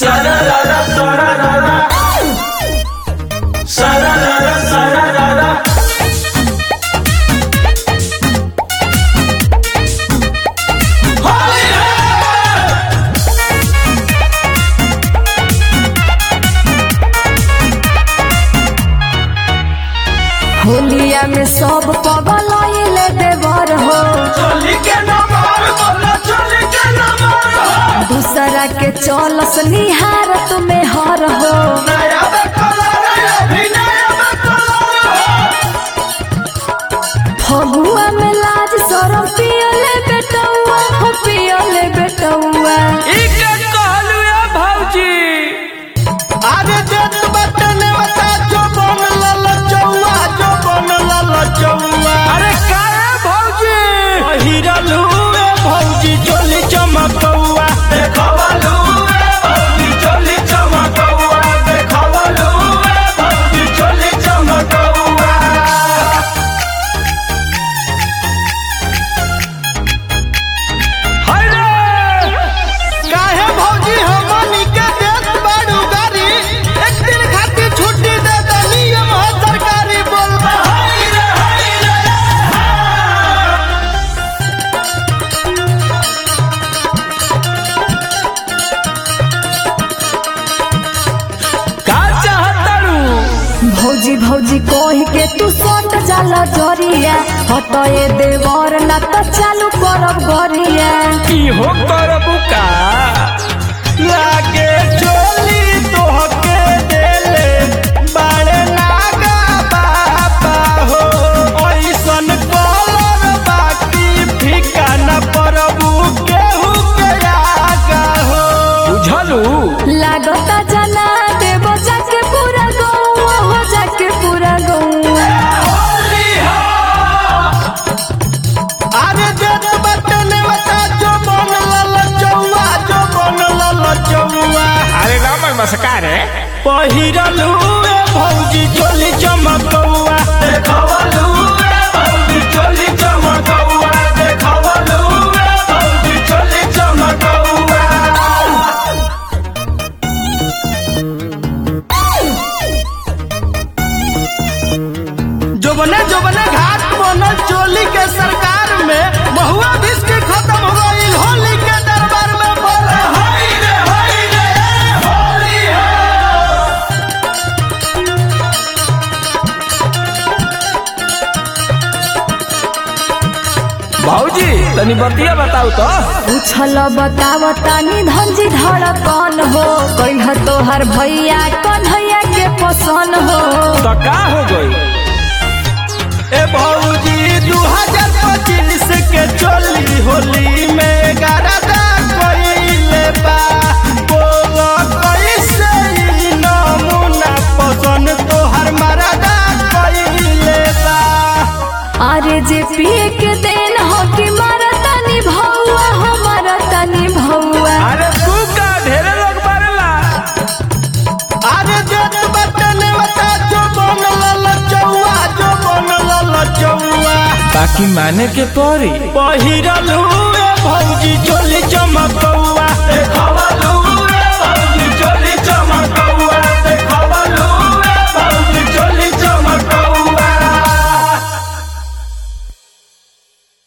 Sararara, sararara. Sararara, sararara. Holi है होलिया में सब पगल आइले देवर हो चोली के नंबर बोला चोली के नंबर हो दूसरा के चलस निहारत में हर हो नया में कलर अभी नया में कलर फगुआ में लाज सरम पियले बेटौआ हो पियले बेटौआ इके कहलू ए भौजी अरे जत बटने बता जो बन लल चौआ जो बन लल चौआ अरे काहे भौजी हिरलू ए भौजी चोली चमकौआ देखवलू ए भौजी चोली चमकौआ देखवलू ए भौजी चोली चमकौआ काहे भौजी हमनी के देत बाड़ू गाड़ी एक दिन खातिर छुट्टी दे दे नियम है सरकारी बोल हाय रे हाय रे का चाहतड़ू भौजी भौजी कह के तू सट जाला जरिया हटए देवर ना तो चालू करब गरिया इहो करबू का लागे चोली तोहके देले बाड़े नागा बाबा हो ऐसन कलर बाकी फीका न परबू केहू के आगा हो बुझलू लागता जना देव जाके पूरा गौआ हो जाके पूरा गौआ अरे जत बटने बता जो बन लल चौआ जो बन लल चौआ अरे राम नमस्कार पहिरलू ए भौजी चोली चमकौआ देखवलू ए भौजी चोली चमकौआ देखवलू ए भौजी चोली चमकौआ जोबने जोबने घाट बनल चोली के सरकार में महुआ बिस्की खत्म हो गई होली के दरबार में बोले होली रे होली रे होली है भौजी तनी बतिया बताऊ तो पूछल बतावतानी धनजी धड़कन हो कह तोहर भैया कन्हैया के पसन हो तो का हो गई ए भौजी दू हजार पच्चीस के चोली होली में गरदा कइले बा बोलो कैसे ई नमूना पसंद तोहर मरदा कइले बा अरे जे पिए के देन हो कि मरतनी भौआ हो मरतनी भौआ अरे तू का ढेरे लोग बारला अरे जत बटने बता जो बन लल चौआ जो बन लल चौआ बाकी माने के पड़ी पहिरलू